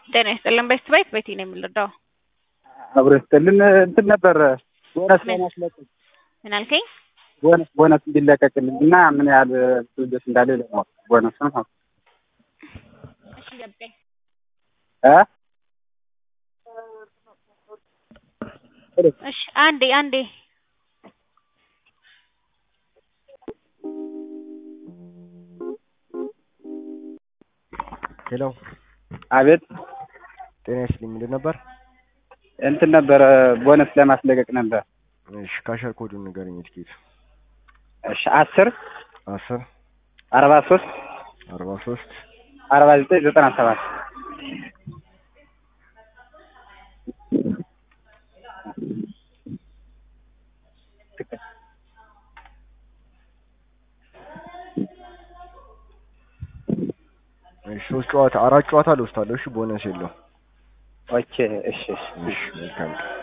ጤና ይስጥልን ቤስት ባይት ቤቲ ነው የምንረዳው። አብሮ ይስጥልን እንትን ነበር ቦነስ ለማስለቀቅ ምን አልከኝ? ቦነስ ቦነስ እንዲለቀቅልኝ እና ምን ያህል ልጆች እንዳለ ለማወቅ ቦነስ ነው ማለት እሺ ገባኝ። እ እሺ አንዴ አንዴ ሄሎ አቤት ጤና ይስጥልኝ ምንድን ነበር? እንትን ነበረ ቦነስ ለማስለቀቅ ነበር። እሺ ካሸር ኮዱን ንገረኝ ትኬት እሺ አስር አስር አርባ ሶስት አርባ ሶስት አርባ ዘጠኝ ዘጠና ሰባት እሺ ሶስት ጨዋታ አራት ጨዋታ ልወስዳለሁ። እሺ ቦነስ የለው። ኦኬ እሺ እሺ እሺ መልካም ቀን